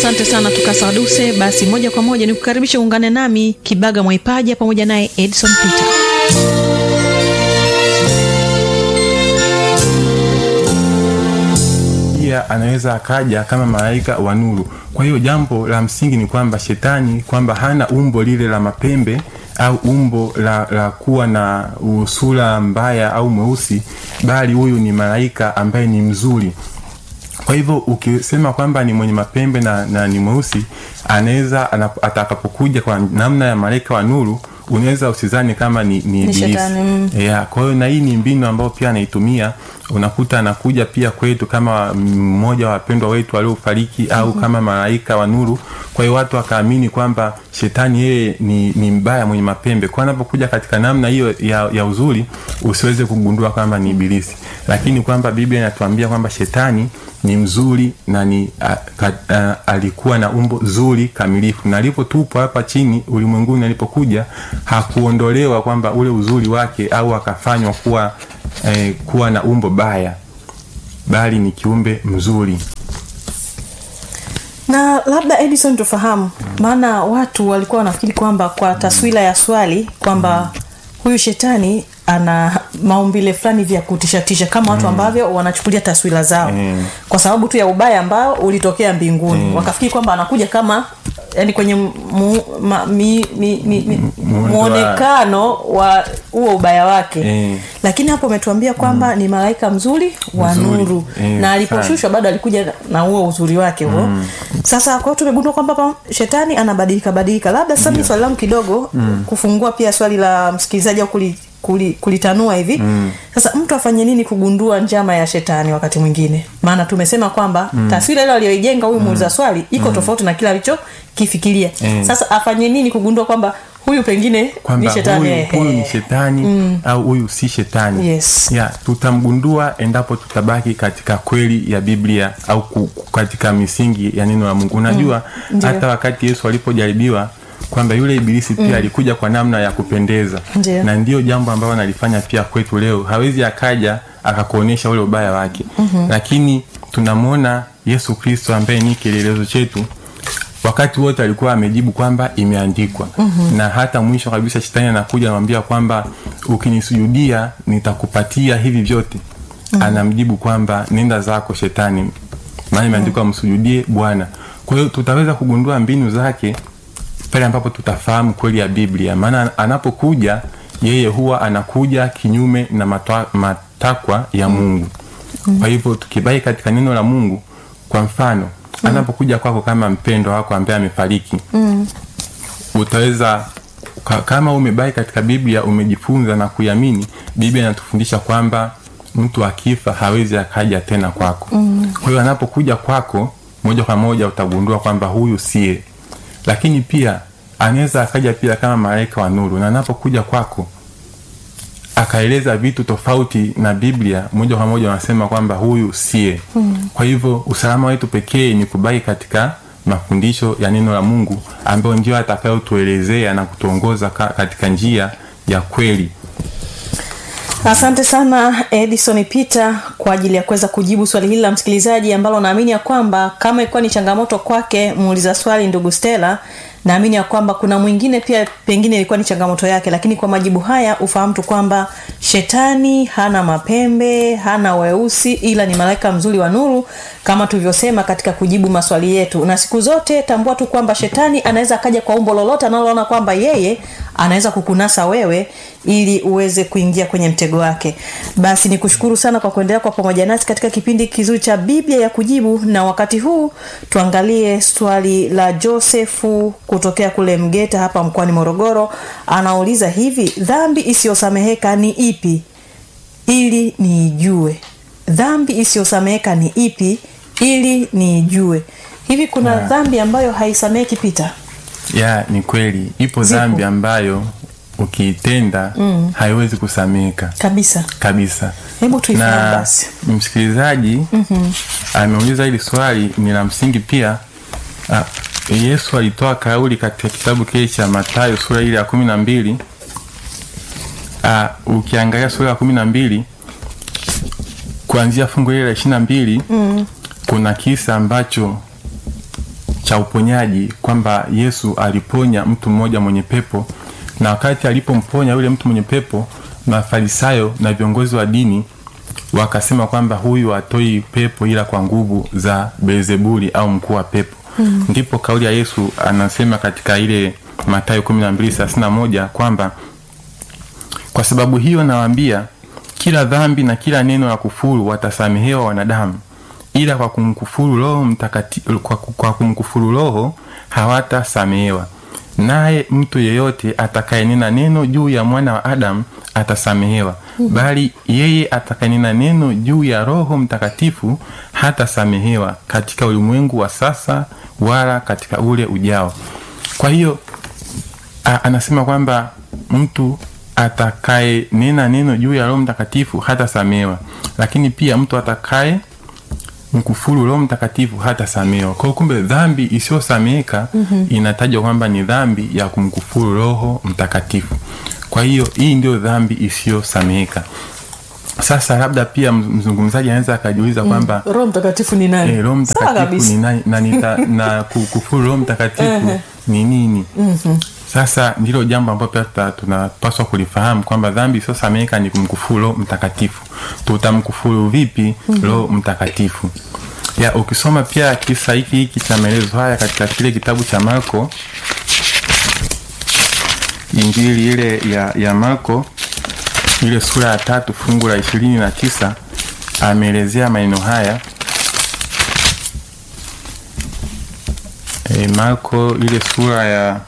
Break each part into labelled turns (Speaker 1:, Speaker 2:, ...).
Speaker 1: asante sana tukasaduse basi moja kwa moja ni kukaribisha uungane nami kibaga mwaipaja pamoja naye edson peter
Speaker 2: pia anaweza akaja kama malaika wa nuru kwa hiyo jambo la msingi ni kwamba shetani kwamba hana umbo lile la mapembe au umbo la, la kuwa na usura mbaya au mweusi bali huyu ni malaika ambaye ni mzuri kwa hivyo ukisema kwamba ni mwenye mapembe na, na ni mweusi anaweza anap- atakapokuja kwa namna ya malaika wa nuru unaweza usizani kama ni, ni, ibilisi.
Speaker 1: shetani, mm.
Speaker 2: yeah, kwa hiyo na hii ni mbinu ambayo pia anaitumia unakuta anakuja pia kwetu kama mmoja wa wapendwa wetu waliofariki au mm-hmm. kama malaika wa nuru kwa hiyo watu wakaamini kwamba shetani yeye ni, ni mbaya mwenye mapembe kwa anapokuja katika namna hiyo ya, ya uzuri usiweze kugundua kwamba ni ibilisi lakini kwamba biblia inatuambia kwamba shetani ni mzuri na ni a, ka, a, alikuwa na umbo zuri kamilifu na alipotupwa hapa chini ulimwenguni alipokuja hakuondolewa kwamba ule uzuri wake au akafanywa kuwa eh, kuwa na umbo baya bali ni kiumbe mzuri
Speaker 1: na labda edison tufahamu maana watu walikuwa wanafikiri kwamba kwa taswira ya swali kwamba huyu shetani ana maumbile fulani vya kutishatisha kama watu ambavyo wanachukulia taswira zao
Speaker 2: Mm.
Speaker 1: kwa sababu tu ya ubaya ambao ulitokea mbinguni wakafikiri kwamba anakuja kama yani kwenye mu, ma, mi, mi, mi, mi,
Speaker 2: Muundo wa-
Speaker 1: mwonekano wa huo ubaya wake
Speaker 2: Eh.
Speaker 1: lakini hapo umetuambia kwamba ni malaika mzuri wa
Speaker 2: Mzuri.
Speaker 1: nuru
Speaker 2: Eh,
Speaker 1: na aliposhushwa bado alikuja na huo uzuri wake huo mm. sasa kwa hiyo tumegundua kwamba pa- shetani anabadilika badilika labda sasa yeah. swali langu kidogo mm. kufungua pia swali la msikilizaji au kuli, kuli, kulitanua hivi mm. sasa mtu afanye nini kugundua njama ya shetani wakati mwingine maana tumesema kwamba mm. taswira ile aliyoijenga huyu muuliza swali iko mm. tofauti na kile alichokifikiria
Speaker 2: Mm.
Speaker 1: sasa afanye nini kugundua kwamba huyu pengine ni
Speaker 2: kwamba
Speaker 1: shetani
Speaker 2: huyu,
Speaker 1: ehe.
Speaker 2: huyu ni shetani mm. au huyu si shetani
Speaker 1: Yes.
Speaker 2: ya tutamgundua endapo tutabaki katika kweli ya biblia au ku, ku- katika misingi ya neno la mungu unajua mm. hata wakati yesu alipojaribiwa kwamba yule ibilisi pia mm. alikuja kwa namna ya kupendeza
Speaker 1: Ndiyo.
Speaker 2: na ndio jambo ambalo analifanya pia kwetu leo hawezi akaja akakuonyesha ule ubaya wake mm-hmm. lakini tunamwona yesu kristo ambaye ni kielelezo chetu wakati wote alikuwa amejibu kwamba imeandikwa mm-hmm. na hata mwisho kabisa shetani anakuja anamwambia kwamba ukinisujudia nitakupatia hivi vyote mm-hmm. anamjibu kwamba nenda zako shetani maana imeandikwa msujudie bwana kwa hiyo tutaweza kugundua mbinu zake pale ambapo tutafahamu kweli ya biblia maana anapokuja yeye huwa anakuja kinyume na matwa, matakwa ya mungu kwa hivyo tukibaki katika neno la mungu kwa mfano anapokuja kwako kama mpendwa wako ambaye amefariki mm. utaweza ka- kama umebaki katika biblia umejifunza na kuiamini biblia inatufundisha kwamba mtu akifa hawezi akaja tena kwako mm. kwa hiyo anapokuja kwako moja kwa moja utagundua kwamba huyu sie lakini pia anaweza akaja pia kama malaika wa nuru na anapokuja kwako akaeleza vitu tofauti na biblia moja kwa moja wanasema kwamba huyu sie mm. kwa hivyo usalama wetu pekee ni kubaki katika mafundisho ya neno la mungu ambayo ndio atakayotuelezea na kutuongoza ka, katika njia ya kweli
Speaker 1: asante sana edison peter kwa ajili ya kuweza kujibu swali hili la msikilizaji ambalo naamini ya kwamba kama ilikuwa ni changamoto kwake muuliza swali ndugu stela naamini ya kwamba kuna mwingine pia pengine ilikuwa ni changamoto yake lakini kwa majibu haya ufahamu tu kwamba shetani hana mapembe hana weusi ila ni malaika mzuri wa nuru kama tulivyosema katika kujibu maswali yetu na siku zote tambua tu kwamba shetani anaweza akaja kwa umbo lolote analoona kwamba yeye anaweza kukunasa wewe ili uweze kuingia kwenye mtego wake basi ni kushukuru sana kwa kuendelea kwa pamoja nasi katika kipindi kizuri cha biblia ya kujibu na wakati huu tuangalie swali la josefu kutokea kule mgeta hapa mkoani morogoro anauliza hivi dhambi isiyosameheka ni ipi ili niijue dhambi isiyosameheka ni ipi ili niijue hivi kuna
Speaker 2: Yeah.
Speaker 1: dhambi ambayo haisameheki pita
Speaker 2: ya ni kweli ipo
Speaker 1: Zipo.
Speaker 2: dhambi ambayo ukiitenda mm. haiwezi kusameka
Speaker 1: kabisa
Speaker 2: kabisa
Speaker 1: hebu tuifahamu
Speaker 2: na
Speaker 1: basi
Speaker 2: msikilizaji mm-hmm. ameuliza hili swali ni la msingi pia ah, yesu alitoa kauli katika kitabu kile cha matayo sura ile ya kumi na mbili Ah, ukiangalia sura ya kumi na mbili kuanzia fungu ile la ishiri na mbili mm. kuna kisa ambacho cha uponyaji kwamba yesu aliponya mtu mmoja mwenye pepo na wakati alipomponya yule mtu mwenye pepo mafarisayo na viongozi wa dini wakasema kwamba huyu atoi pepo ila kwa nguvu za beelzebuli au mkuu wa pepo mm. ndipo kauli ya yesu anasema katika ile matayo kumi na mbili thelathini na moja kwamba kwa sababu hiyo nawaambia kila dhambi na kila neno la kufuru watasamehewa wanadamu ila kwa kumkufuru roho mtakati, kwa, kwa kumkufuru roho hawatasamehewa naye mtu yeyote atakayenena neno juu ya mwana wa adamu atasamehewa mm-hmm. bali yeye atakayenena neno juu ya roho mtakatifu hatasamehewa katika ulimwengu wa sasa wala katika ule ujao kwa hiyo a, anasema kwamba mtu atakaye nena neno juu ya roho mtakatifu hatasamehewa lakini pia mtu atakaye mkufuru roho mtakatifu hatasamehewa kwao kumbe dhambi isiyosameheka mm-hmm. inatajwa kwamba ni dhambi ya kumkufuru roho mtakatifu kwa hiyo hii ndio dhambi isiyosameheka sasa labda pia mzungumzaji anaweza akajiuliza kwamba
Speaker 1: roho mtakatifu ni nani
Speaker 2: eh, roho
Speaker 1: Sawa
Speaker 2: mtakatifu
Speaker 1: kabisa.
Speaker 2: ni nani na, nita, na kukufuru roho mtakatifu ni nini sasa ndilo jambo ambalo pia tuta- tunapaswa kulifahamu kwamba dhambi isiyosameheka ni kumkufuru roho mtakatifu tutamkufuru vipi roho mtakatifu ya ukisoma pia kisa hiki hiki cha maelezo haya katika kile kitabu cha marko injili ile ya, ya marko ile sura ya tatu fungu la ishirini na tisa ameelezea maneno haya e, marko ile sura ya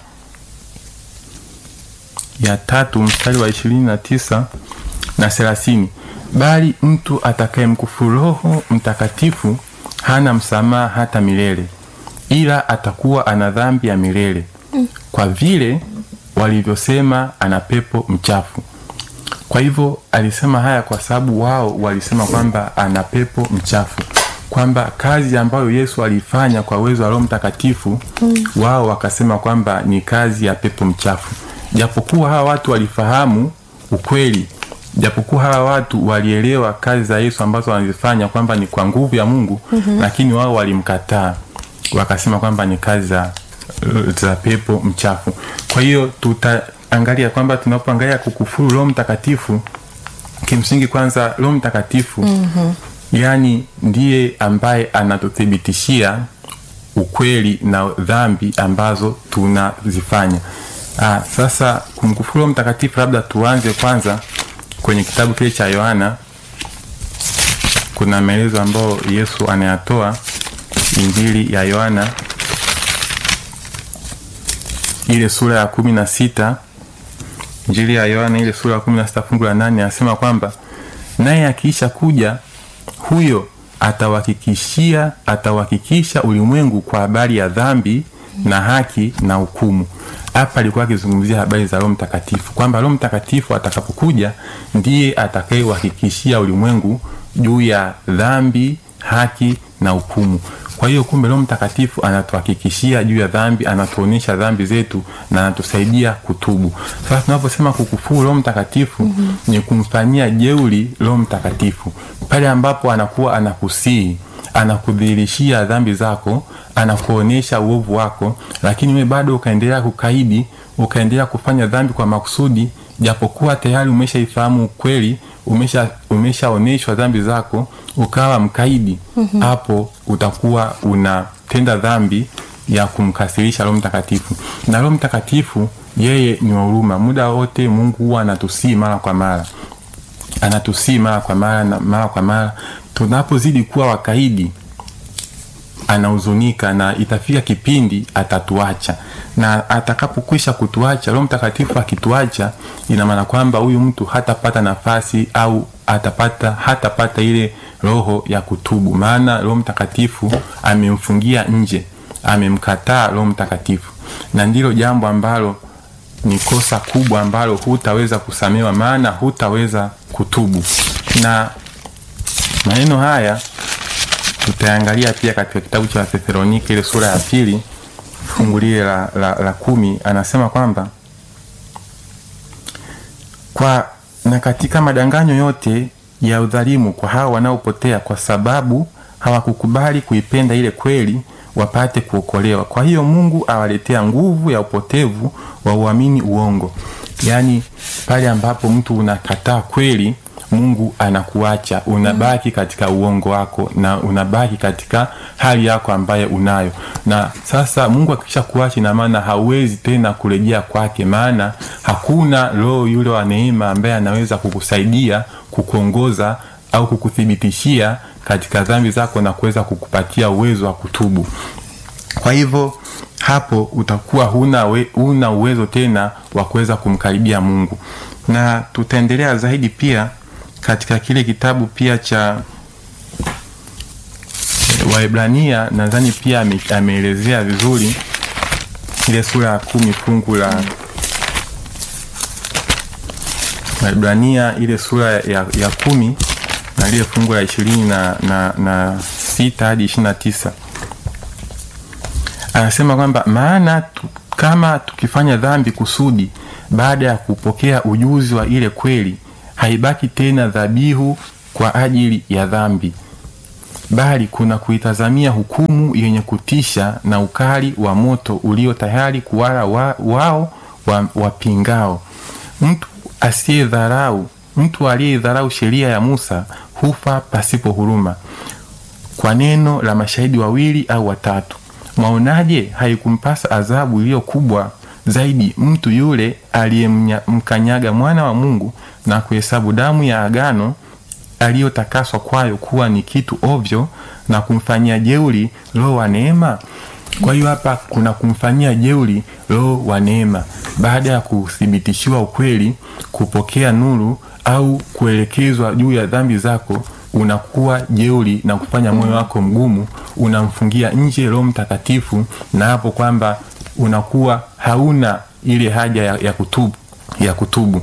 Speaker 2: ya tatu mstari wa ishirini na tisa na thelathini bali mtu atakayemkufuru roho mtakatifu hana msamaha hata milele ila atakuwa ana dhambi ya milele kwa vile walivyosema ana pepo mchafu kwa hivyo alisema haya kwa sababu wao walisema kwamba ana pepo mchafu kwamba kazi ambayo yesu alifanya kwa uwezo wa roho mtakatifu mm. wao wakasema kwamba ni kazi ya pepo mchafu japokuwa hawa watu walifahamu ukweli japokuwa hawa watu walielewa kazi za yesu ambazo wanazifanya kwamba ni kwa nguvu ya mungu mm-hmm. lakini wao walimkataa wakasema kwamba ni kazi za, za pepo mchafu kwa hiyo tutaangalia kwamba tunapoangalia kukufuru roho mtakatifu kimsingi kwanza roho mtakatifu mm-hmm. yaani ndiye ambaye anatuthibitishia ukweli na dhambi ambazo tunazifanya ah, sasa kumkufuru roho mtakatifu labda tuanze kwanza kwenye kitabu kile cha yohana kuna maelezo ambayo yesu anayatoa injili ya yohana ile sura ya kumi na sita injili ya yohana ile sura ya kumi na sita fungu la nane anasema kwamba naye akiisha kuja huyo atawahakikishia atawahakikisha ulimwengu kwa habari ya dhambi na haki na hukumu hapa alikuwa akizungumzia habari za roho mtakatifu kwamba roho mtakatifu atakapokuja ndiye atakayewahakikishia ulimwengu juu ya dhambi haki na hukumu kwa hiyo kumbe roho mtakatifu anatuhakikishia juu ya dhambi anatuonyesha dhambi zetu na anatusaidia kutubu sasa tunaposema kukufuru roho mtakatifu mm-hmm. ni kumfanyia jeuli roho mtakatifu pale ambapo anakuwa anakusii anakudhihirishia dhambi zako anakuonyesha uovu wako lakini we bado ukaendelea kukaidi ukaendelea kufanya dhambi kwa makusudi japokuwa tayari umeshaifahamu ukweli umesha umeshaonyeshwa dhambi zako ukawa mkaidi hapo mm-hmm. utakuwa unatenda dhambi ya kumkasirisha roho mtakatifu na roho mtakatifu yeye ni wa huruma muda wote mungu huwa anatusii mara kwa mara anatusii mara kwa mara na mara kwa mara tunapozidi kuwa wakaidi anahuzunika na itafika kipindi atatuacha na atakapokwisha kutuacha roho mtakatifu akituacha ina maana kwamba huyu mtu hatapata nafasi au atapata hatapata ile roho ya kutubu maana roho mtakatifu amemfungia nje amemkataa roho mtakatifu na ndilo jambo ambalo ni kosa kubwa ambalo hutaweza kusamewa maana hutaweza kutubu na maneno haya tutaangalia pia katika kitabu cha Wathesalonike ile sura ya pili fungu lile la, la, la kumi anasema kwamba kwa na katika madanganyo yote ya udhalimu kwa hawa wanaopotea kwa sababu hawakukubali kuipenda ile kweli wapate kuokolewa kwa hiyo mungu awaletea nguvu ya upotevu wa uamini uongo yaani pale ambapo mtu unakataa kweli mungu anakuacha unabaki katika uongo wako na unabaki katika hali yako ambayo unayo na sasa mungu akisha kuacha ina maana hauwezi tena kurejea kwake maana hakuna roho yule wa neema ambaye anaweza kukusaidia kukuongoza au kukuthibitishia katika dhambi zako na kuweza kukupatia uwezo wa kutubu kwa hivyo hapo utakuwa huna, we, huna uwezo tena wa kuweza kumkaribia mungu na tutaendelea zaidi pia katika kile kitabu pia cha waibrania nadhani pia ame, ameelezea vizuri ile sura ya kumi fungu la waibrania ile sura ya, ya kumi na lile fungu la ishirini na, na, na sita hadi ishiri na tisa anasema kwamba maana tu, kama tukifanya dhambi kusudi baada ya kupokea ujuzi wa ile kweli haibaki tena dhabihu kwa ajili ya dhambi bali kuna kuitazamia hukumu yenye kutisha na ukali wa moto ulio tayari kuwala wa, wao wapingao wa mtu asiyedharau mtu aliyedharau sheria ya musa hufa pasipo huruma kwa neno la mashahidi wawili au watatu mwaonaje haikumpasa adhabu iliyo kubwa zaidi mtu yule aliyemkanyaga mwana wa mungu na kuhesabu damu ya agano aliyotakaswa kwayo kuwa ni kitu ovyo na kumfanyia jeuli roho wa neema kwa hiyo hapa kuna kumfanyia jeuli roho wa neema baada ya kuthibitishiwa ukweli kupokea nuru au kuelekezwa juu ya dhambi zako unakuwa jeuli na kufanya moyo wako mgumu unamfungia nje roho mtakatifu na hapo kwamba unakuwa hauna ile haja ya, ya kutubu ya kutubu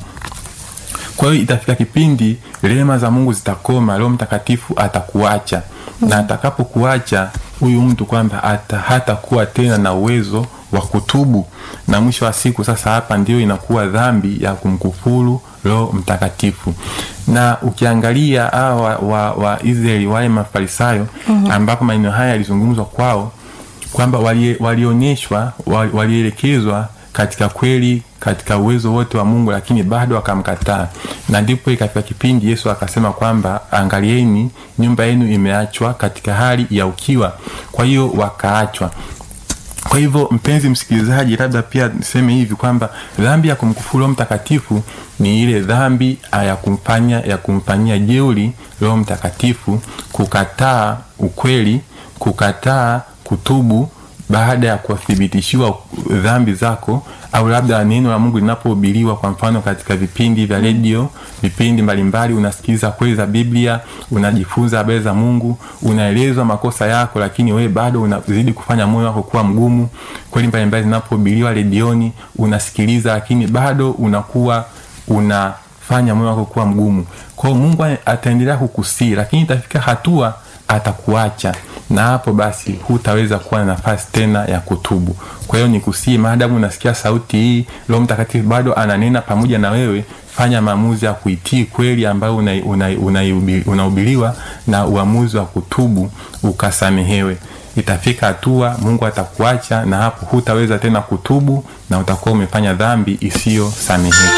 Speaker 2: kwa hiyo itafika kipindi rehema za mungu zitakoma roho mtakatifu atakuacha na atakapokuacha huyu mtu kwamba ata, hatakuwa tena na uwezo wa kutubu na mwisho wa siku sasa hapa ndio inakuwa dhambi ya kumkufuru roho mtakatifu na ukiangalia hawa wa, wa israeli wale mafarisayo mm-hmm. ambapo maneno haya yalizungumzwa kwao kwamba walionyeshwa wali walielekezwa katika kweli katika uwezo wote wa mungu lakini bado wakamkataa na ndipo ikafika kipindi yesu akasema kwamba angalieni nyumba yenu imeachwa katika hali ya ukiwa kwa hiyo wakaachwa kwa hivyo mpenzi msikilizaji labda pia niseme hivi kwamba dhambi ya kumkufuru roho mtakatifu ni ile dhambi ya kumfanya ya kumfanyia jeuri roho mtakatifu kukataa ukweli kukataa kutubu baada ya kuthibitishiwa dhambi zako au labda neno la mungu linapohubiriwa kwa mfano katika vipindi vya redio vipindi mbalimbali unasikiliza kweli za biblia unajifunza habari za mungu unaelezwa makosa yako lakini wewe bado unazidi kufanya moyo wako kuwa mgumu kweli mbalimbali zinapohubiriwa redioni unasikiliza lakini bado unakuwa unafanya moyo wako kuwa mgumu kwao mungu ataendelea kukusii lakini itafika hatua atakuacha na hapo basi hutaweza kuwa na nafasi tena ya kutubu kwa hiyo ni kusii maadamu unasikia sauti hii roho mtakatifu bado ananena pamoja na wewe fanya maamuzi ya kuitii kweli ambayo unahubiriwa una, una, una na uamuzi wa kutubu ukasamehewe itafika hatua mungu atakuacha na hapo hutaweza tena kutubu na utakuwa umefanya dhambi isiyosameheka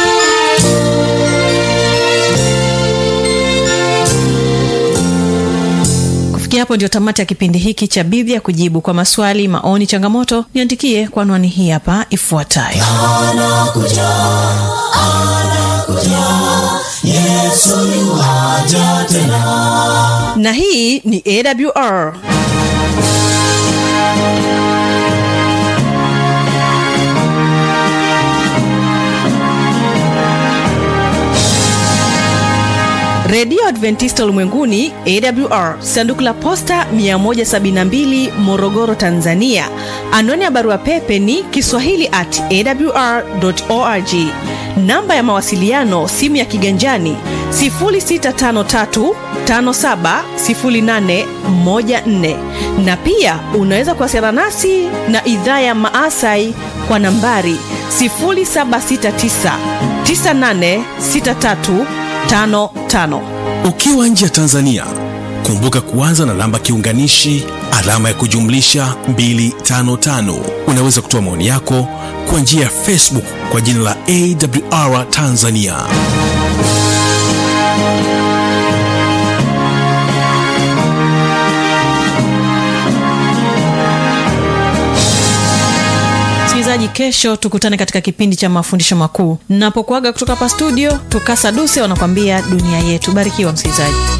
Speaker 1: kufikia hapo ndio tamati ya kipindi hiki cha biblia kujibu kwa maswali maoni changamoto niandikie kwa anwani hii hapa ifuatayo
Speaker 3: yesoja tena
Speaker 1: na hii ni awr redio adventista ulimwenguni awr sanduku la posta 172 morogoro tanzania anwani ya barua pepe ni kiswahili at awr org namba ya mawasiliano simu ya kiganjani 653570814 na pia unaweza kuwasiliana nasi na idhaa ya maasai kwa nambari 769986355
Speaker 3: ukiwa nje ya tanzania kumbuka kuanza na namba kiunganishi
Speaker 4: alama ya kujumlisha 255 unaweza kutoa maoni yako kwa njia ya facebook kwa jina la awr tanzania
Speaker 1: msikilizaji kesho tukutane katika kipindi cha mafundisho makuu napokuaga kutoka hapa studio tukasa duse wanakwambia dunia yetu barikiwa msikilizaji